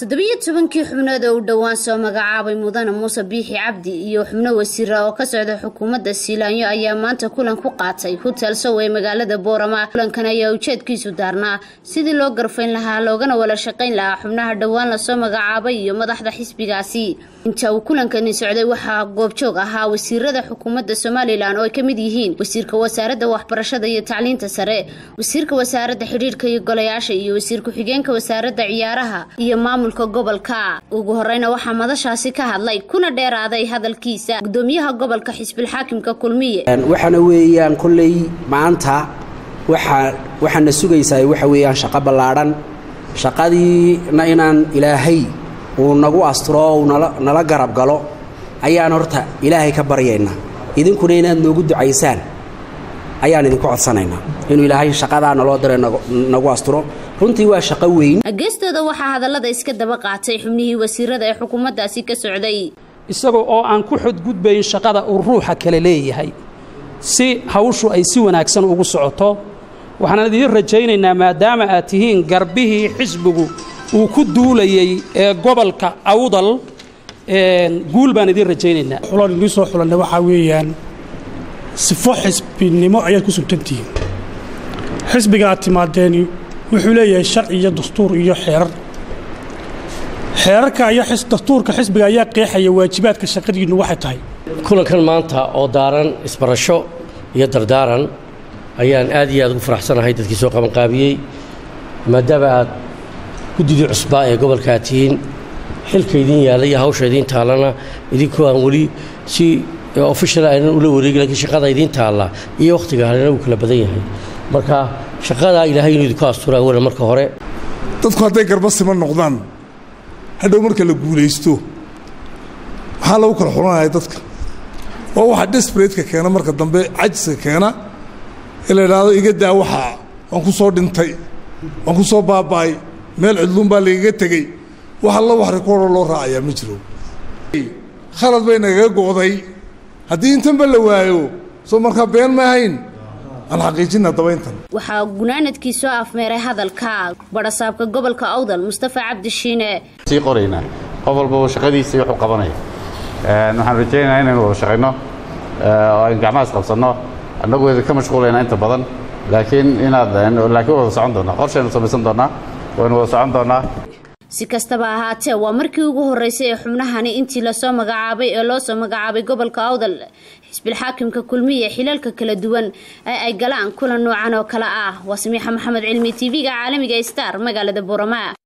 toddobiyo tobankii xubnood oo u dhowaan soo magacaabay mudane muuse biixi cabdi iyo xubno wasiira oo ka socda xukuumadda siilaanyo ayaa maanta kulan ku qaatay hotel sow ee magaalada boorama kulankan ayaa ujeedkiisu daarnaa sidii loo garfayn lahaa loogana wada shaqayn lahaa xubnaha dhowaan lasoo magacaabay iyo madaxda xisbigaasi inta uu kulankani socday waxaa goobjoog ahaa wasiirada xukuumadda somalilan oo ay ka mid yihiin wasiirka wasaaradda waxbarashada iyo tacliinta sare wasiirka wasaaradda xidhiirka iyo golayaasha iyo wasiir ku-xigeenka wasaaradda ciyaaraha iyo maamulka gobolka ugu horeyna waxaa madashaasi ka hadlay kuna dheeraaday hadalkiisa gudoomiyaha gobolka xisbilxaakimka kulmiye waxaana weeyaan kolley maanta waxaa waxaana sugaysaa waxa weeyaan shaqo ballaadhan shaqadiina inaan ilaahay uu nagu asturo oo uu nala garab galo ayaan horta ilaahay ka baryaynaa idinkuna inaad noogu ducaysaan ayaan idinku codsanaynaa inuu ilaahay shaqadaa naloo dira nagu asturo runtii waa shaqo weyn geestooda waxaa hadallada iska daba qaatay xubnihii wasiirada ee xukuumaddaasi ka socday isagoo oo aan ku xodgudbayn shaqada uu ruuxa kale leeyahay si hawshu ay si wanaagsan ugu socoto waxaan idiin rajaynaynaa maadaama aad tihiin garbihii xisbigu uu ku duulayey ee gobolka awdal guul baan idiin rajaynaynaa xulaan idiin soo xulanna waxaa weeyaan sifo xisbinimo ayaad ku sugtantihiin xisbiga aad timaadeeni wuxuu leeyahay sharci iyo dastuur iyo xeerar xeerarka iyo dastuurka xisbiga ayaa qeexaya waajibaadka shaqadiinnu waxay tahay kulankan maanta oo daaran isbarasho iyo dardaaran ayaan aad iyo aad ugu faraxsanahay dadkii soo qabanqaabiyey maadaama aad guddidii cusbaa ee gobolka aad tihiin xilka idiin yaalla iyo hawsha idiin taallana idinkoo aan weli si ofishal aynan ula wareegi lakiin shaqada idiin taalla iyo wakhtiga halena wuu kala badan yahay marka shaqadaa ilaahay inuu idinku astura awalan marka hore dadku hadday garba siman noqdaan hadhow marka la guulaysto maxaa lagu kala xulanaya dadka waa waxa desbaratka keena marka dambe cajiska keena in la idhaahdo iga daa waxaa waan ku soo dhintay waan ku soo baaba'ay meel cidluun baa lagaga tegey wax alla wax rikooroo loo raacayaa ma jiro khalad bay nagaga go'day haddii intanba la waayo soo markaa been ma ahayn aan xaqiijina dabayntan waxaa gunaanadkii soo afmeeray hadalka barasaabka gobolka awdal mustafa cabdi shiine sii qoraynaa qof walbaba shaqadiisii wuxuu qabanaya waxaan rajaynayaa inaynu wada shaqayno oo aynu gacmahaas qabsanno annagu idin ka mashquulaynaa inta badan laakiin inaad laakiin wada socon doonaa qorshaynu samaysan doonaa waynu wada socon doonaa si kastaba ahaatee waa markii ugu horreysay ee xubnahani intii lasoo magacaabay ee loo soo magacaabay gobolka awdal xisbilxaakimka kulmiye xilalka kala duwan ee ay galaan kulan noocan oo kale ah waa samiixa maxamed cilmi tv-ga caalamiga star magaalada boorama